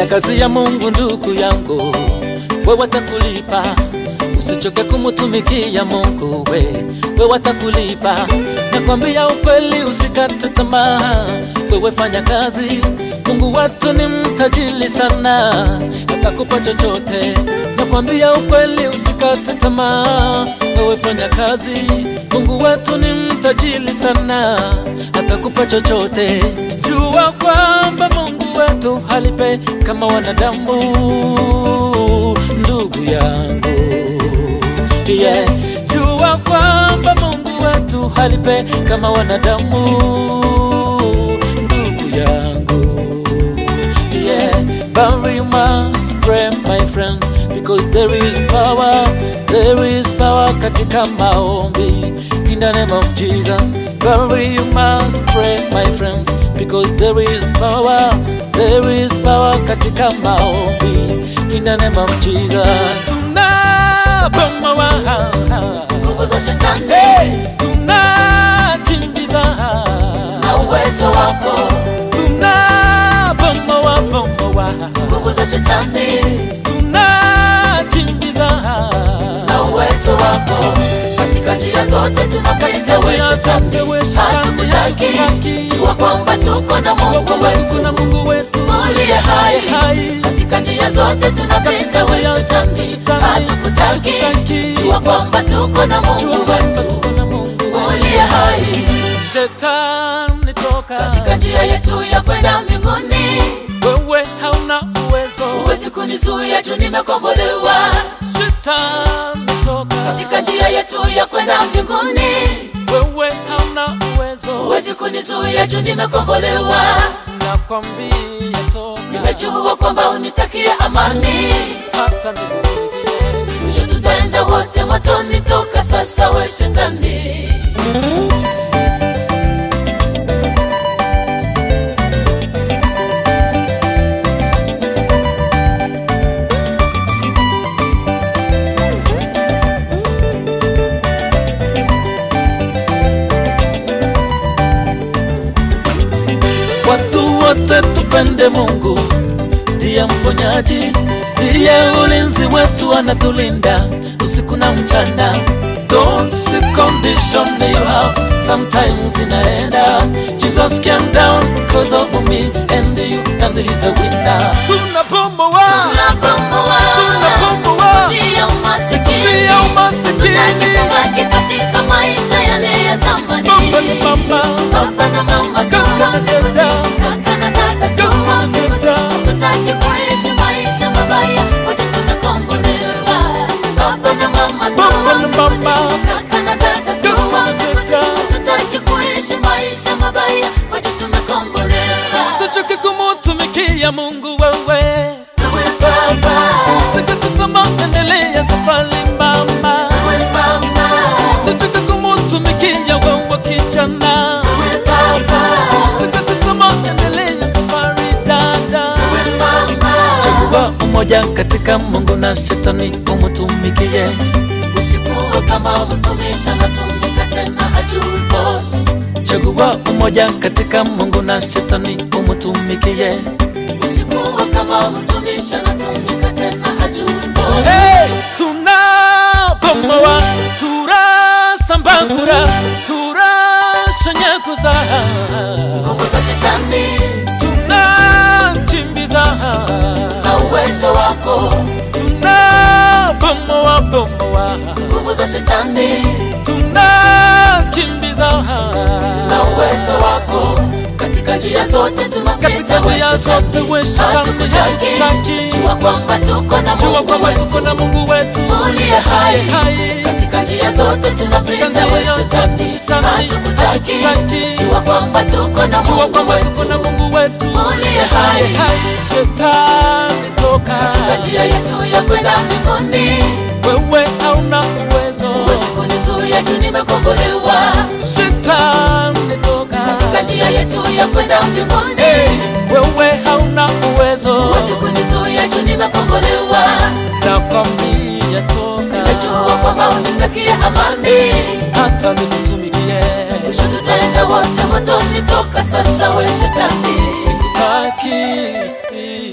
fanya kazi ya Mungu ndugu yangu, wewe atakulipa. Usichoke kumutumikia Mungu, we wewe atakulipa. Nakwambia ukweli, usikate tamaa, wewe fanya kazi. Mungu wetu ni mtajili sana, atakupa chochote. Nakwambia ukweli, usikate tamaa, wewe fanya kazi. Mungu wetu ni mtajili sana, atakupa chochote. Jua kwamba Mungu wetu halipe kama wanadamu, ndugu yangu yeah. Jua kwamba Mungu wetu halipe kama wanadamu, ndugu yangu yeah. But we must pray my friends because there is power, there is power katika maombi in the name of Jesus. But we must pray my friends because there is power, there is power katika maombi in the name of Jesus. Tunabomoa nguvu za shetani tunakimbiza na uwezo wako, tunabomoa bomoa nguvu za shetani tunakimbiza na uwezo wako, katika njia zote tunapita we Njia shetani, zote we shetani, hatukutaki. hatukutaki. Jua kwamba tuko na Mungu tuko wetu na Mungu wetu uliye hai, hai katika njia zote tunapita we njia zote shetani, shetani, hatukutaki. hatukutaki. Jua kwamba tuko na Jua Mungu kwamba wetu tuko na Mungu uliye hai, Shetani toka katika njia yetu ya kwenda mbinguni. wewe hauna uwezo Huwezi kunizuia juu nimekombolewa, Shetani toka katika njia yetu ya kwenda mbinguni. wewe hauna uwezo Huwezi kunizuia juu nimekombolewa, nakwambia toka nimejua kwamba unitakia amani. hata nikutumikie Mwisho tutaenda wote motoni, toka sasa we shetani. Watu wote tupende Mungu, ndiye mponyaji, ndiye ulinzi wetu, anatulinda usiku na mchana. Don't see condition you have, sometimes inaenda. Jesus came down because of me and you, and he's the winner. Tunabomoa, Tunabomoa tunabomoa, Usia umasikini, Usia umasikini. Tutaki kubaki katika maisha yale ya zamani. Baba na mama, Baba na mama Kaka na dada. kaka na dada Kaka tuwa na mbuzi. dada. Tutaki kuishi maisha mabaya, wote tumekombolewa. Baba na mama Baba tuwa na mbuzi. mama. Kaka na dada Kaka tuwa na mbuzi. dada. Tutaki kuishi maisha mabaya, wote tumekombolewa. usichoke kumutumikia Mungu wewe. Wewe Baba, Usikate tamaa, endelea safari mama. wewe mama, Usichoke kumutumikia wewe kijana. wewe Baba, Usikate tamaa, endelea safari dada. wewe mama. Chagua umoja katika Mungu na shetani umutumikie. Usikuwe kama mtumishi anatumika tena hajui boss. Chagua umoja katika Mungu na shetani umutumikie. Usikuwe kama mtumishi anatumika tena hajui boss. Hey, tunabomoa turasambagura turashanyaguza Nguvu za shetani tunakimbiza na uwezo wako, tunabomoa bomoa nguvu za shetani tunakimbiza na uwezo wako, katika njia zote tunapita Katika njia we zote shetani. we shetani, Hatukutaki. hatukutaki. Jua kwamba tuko na jua Mungu kwamba tuko na wetu Mungu wetu uliye hai. hai katika njia zote tunapita Katika we njia zote shetani, shetani, hatukutaki. hatukutaki. Jua kwamba tuko na jua Mungu kwamba tuko na wetu Mungu wetu uliye hai. Shetani toka, katika njia yetu ya kwenda mbinguni. wewe hauna uwezo. Huwezi kunizuia juu nimekombolewa, Shetani toka, katika njia yetu ya kwenda mbinguni. wewe hauna uwezo. Huwezi kunizuia juu nimekombolewa, Nakwambia toka, najua kwamba unitakia amani. hata nikutumikie. Mwisho tutaenda wote motoni, toka sasa we shetani. Sikutaki